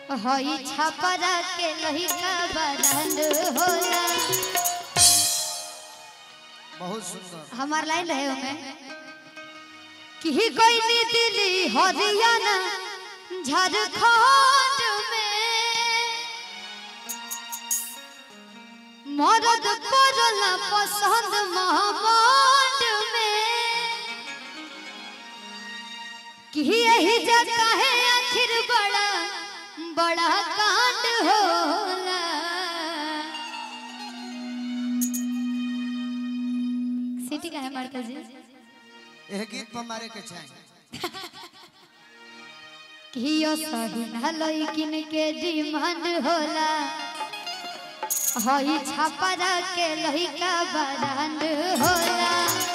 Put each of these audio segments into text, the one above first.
हई छपरा के लहिका बरंड होला बहुत सुंदर हमार लाइन रहे ओमे कि कोई नी दिल्ली हरियाणा झारखंड में मरद करला पसंद महाबंड में कि यही जगह है आखिर बड़ा बड़ा कांड होला सिटी का है मारता जी यह गीत पर मारे के चाहिए कियो सही न लइकिन के डिमांड होला हई छपरा के लइका बरांड होला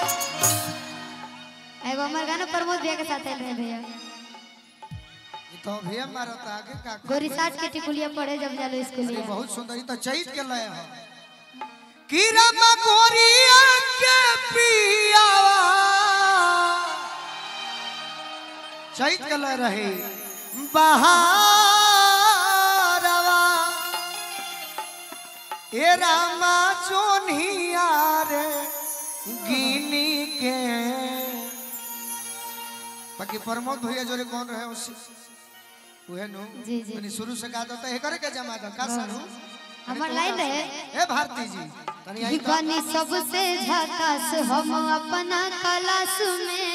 एगो हमार गाना प्रमोद भैया के साथ आइल रहे भैया ये तो भी मारो तो आगे का गोरी साठ के टिकुलिया पढ़े जब जालो ये स्कूलिया बहुत सुंदर ये तो चैत के लय है कीरा मकोरिया के पियावा चैत के लय रहे बहारवा ए रामा चोनिया रे गिनी के बाकी प्रमोद भैया जोरे कौन रहे उसी उहे नु जी, जी। तनी शुरू से गा दो तो हे करे के जमा दो का सारू हमार लाइन रहे ए भारती जी तनी आई तो बनी सबसे झकास हम अपना क्लास में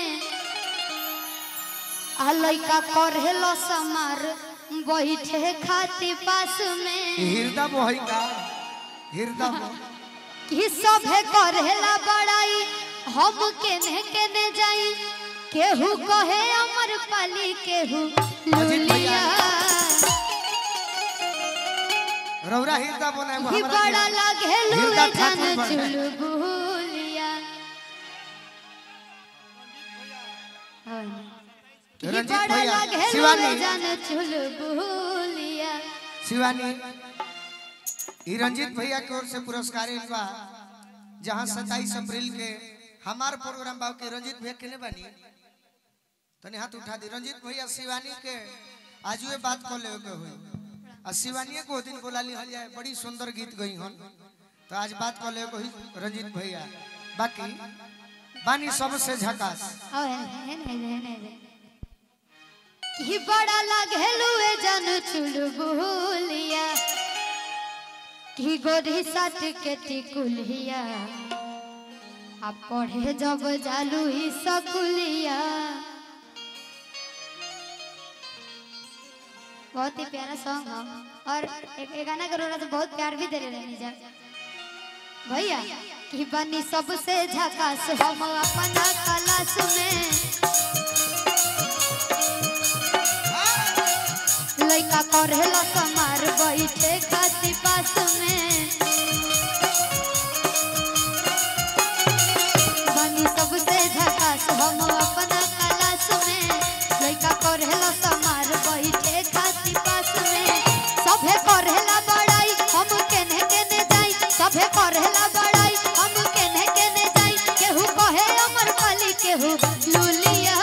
आ लइका करेलो समार बैठे खाती पास में हृदय मोहि का हृदय मोह कि सभे करेला बड़ाई हम केने केने जाई केहू कहे अमर पाली केहू अजीत भैया। लुलिया रौरा हृदय बनाए कि बड़ा लागे लुए हृदय जान ठाकुर बने। चुलबुलिया कि रंजीत बड़ा भैया, लागे लुए शिवानी। जान चुलबुलिया शिवानी ई रंजीत भैया की ओर से पुरस्कार आइल बा जहाँ सत्ताईस अप्रैल के हमार प्रोग्राम बा के रंजीत भैया केने बानी तनी हाथ उठा दी रंजीत भैया शिवानी के आजुए बात कर ले के हुई आ शिवानी को दिन बोला ली हल जाए बड़ी सुंदर गीत गई हन तो आज बात कर ले हुई रंजीत भैया बाकी बानी सबसे झकास आओ है है है है है है कि बड़ा लागे लुए जान चुलबुलिया कि गोरी साट के टिकुलिया आ पढ़े जब जालू ही सकुलिया बहुत ही प्यारा सॉन्ग है और एक, एक गाना का रोना तो बहुत प्यार भी दे रहे हैं जा भैया कि बनी सबसे झकास हम अपना क्लास में लइका करेला समार बैठे खाती पास में बनी सबसे झकास हम अपना क्लास में लइका करेला समार बैठे खाती पास में सभे करेला बड़ाई हम केने केने जाई सभे करेला बड़ाई हम केने केने जाई केहू कहे अमर पाली केहू लुलिया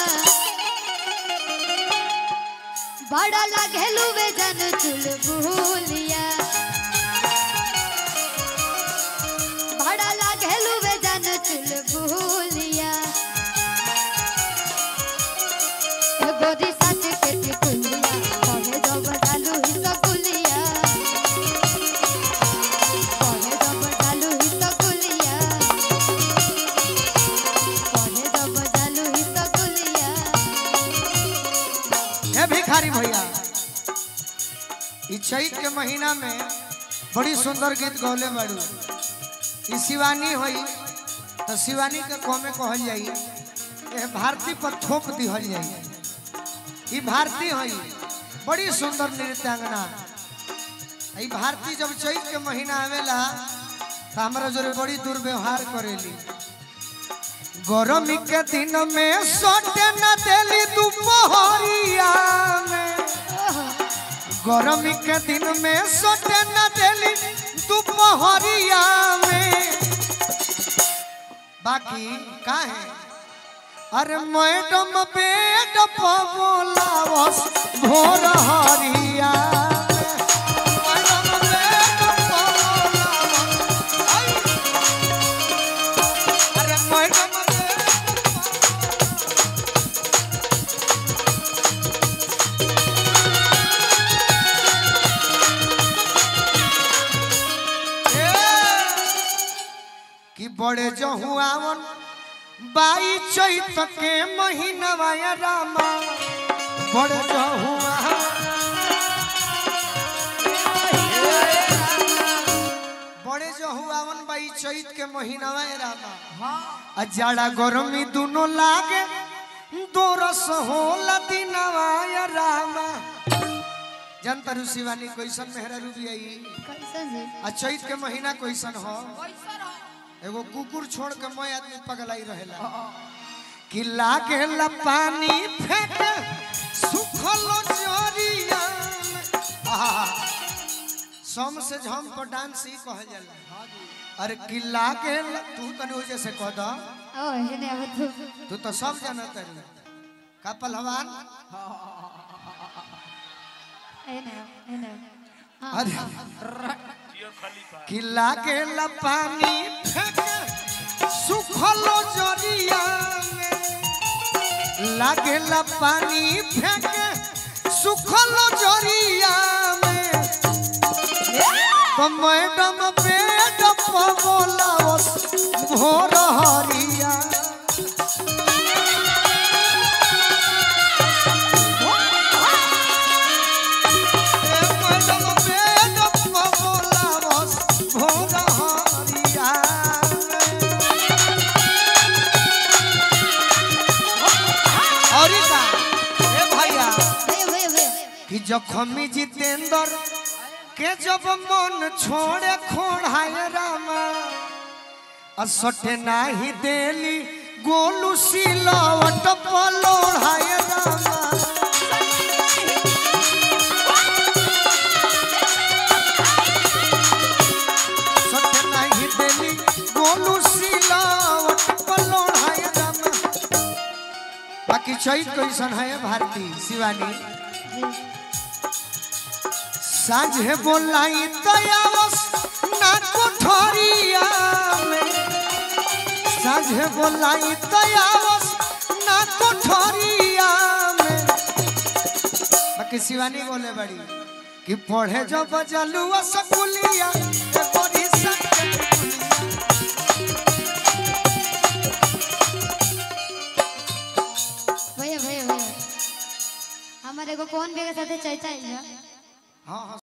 बड़ा लागे लुवे जन चुलबुलिया बड़ा लागे लुवे जन चुलबुलिया ए गोरी साथ के टिकुलिया कहे जब डालू ही सकुलिया कहे जब डालू ही सकुलिया कहे जब डालू ही सकुलिया हे भिखारी भैया ई चैत के महीना में बड़ी सुंदर गीत गौले बाड़ू ई शिवानी होई तो शिवानी के कौमे कहल जाई ए भारती पर थोप दिहल जाई ई भारती होई बड़ी सुंदर नृत्यांगना ई भारती जब चैत के महीना आवेला तो हमरा जोरे बड़ी दुर्व्यवहार करेली गर्मी के दिन में सोटे न देली दोपहरिया में गर्मी के दिन में सोटे न देली दोपहरिया में बाकी का है अरे मैडम बेड पर बोलावस भोर हरिया बड़े जहुआवन बाई चैत के महीनवा या रामा बड़े जहुआवन बड़े जहुआवन बाई चैत के महीनवा या रामा आ जाड़ा गरमी दुनो लागे दो रस होला दिनवा या रामा जनता शिवानी कैसन मेहरा रूबी आई कैसन जी आ चैत के महीना कैसन हो एगो कुकुर छोड़ के मैं आदमी पगलाई रहेला कि लागेला पानी फेंक सुखल जरिया आहा, सम से झम पर डांस ही कहल जाला अरे कि लागेला तू तनी वजह से कह द ओ हेने अब तू तू तो सब जानत है का पहलवान हेने हेने हाँ अरे कि लागेला पानी फेंक सुखल जरिया में लागेला पानी फेंक सुखल जरिया में तो मैडम बेड पर बोलावस भोर हरिया ए मैडम बेड पर बोलावस भोर हरिया और का ए भैया भैया भैया भैया कि जखमी जितेंद्र के जब मन छोड़े खोड़ाए रामा असटे नाही देली गोलू सिलवट पलोड़ाए रामा सटे नाही देली गोलू सिलवट पलोड़ाए रामा बाकी चैत कैसन है भारती शिवानी जी साझे बोलाई तयावस ना कोठरिया में साझे बोलाई तयावस ना कोठरिया में बाकी शिवानी बोले बड़ी कि पढ़े जो बजलुआ सकुलिया ए बड़ी भैया भैया भैया हमारे को कौन बेगा साथे चाचा है हाँ हाँ